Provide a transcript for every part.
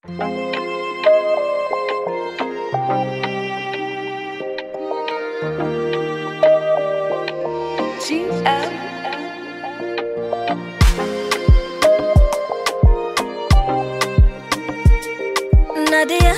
Nadia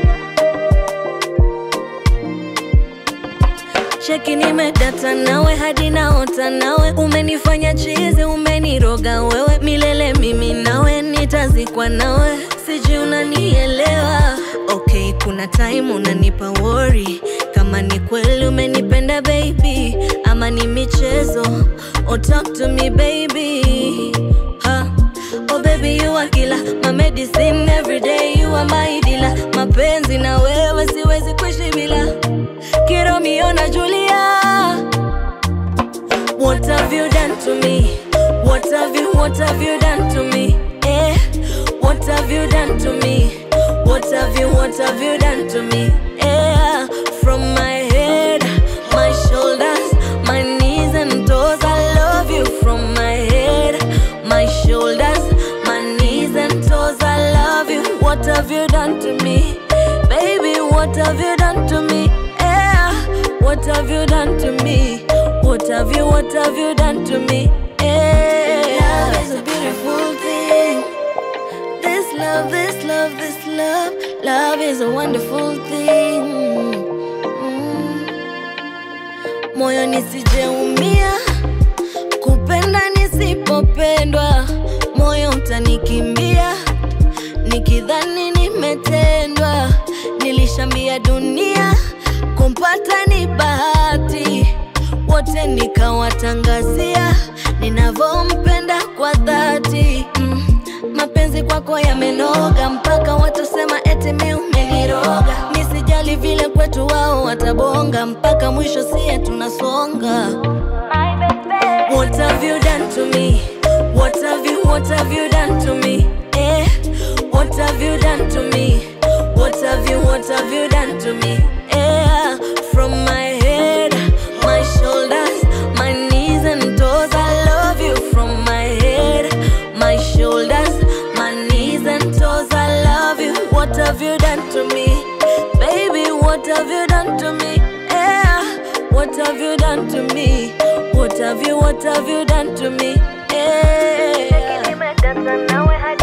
cheki, nimedata nawe hadi naota nawe, umenifanya chizi, umeniroga wewe milele, mimi nawe nitazikwa nawe, sijui unanielewa. Okay, kuna time unanipa worry kama ni kweli umenipenda baby, ama ni michezo. Oh, talk to me baby ha. Oh baby you are killer, my medicine every day you are my dealer. Mapenzi na wewe siwezi kuishi bila Kiromeo na Julia. What have you done to me? What have you, what have you done to me? Eh, what have you done to me? What have you, what have you done to me? Eh, from my head, my shoulders, my knees and toes, I love you from my head, my shoulders, my knees and toes, I love you. What have you done to me? Baby, what have you done to me? Eh, what have you done to me? What have you, what have you done to me? Eh, love is a beautiful thing. This love, this love, this love, love is a wonderful thing. Mm. Moyo nisijeumia, kupenda nisipopendwa, moyo utanikimbia, nikidhani nimetendwa. Nilishambia dunia, kumpata ni bahati, wote nikawatangazia ninavyompenda kwa dhati mm. Mapenzi kwako yamenoga mpaka watasema eti mi umeniroga. Nisijali vile kwetu wao watabonga mpaka mwisho sie tunasonga. What have you done to me? What have you, what have you done to me? Eh, what have you done to me? What have you, what have you done to me? Eh, from my head, my shoulders, my knees and toes, I love you from my head, my shoulders, my knees and toes, I love you. What have you done to me? Baby, what have you done to me? Eh, what have you done to me? What have you, what have you done to me? Eh. Nimedata nawe hadi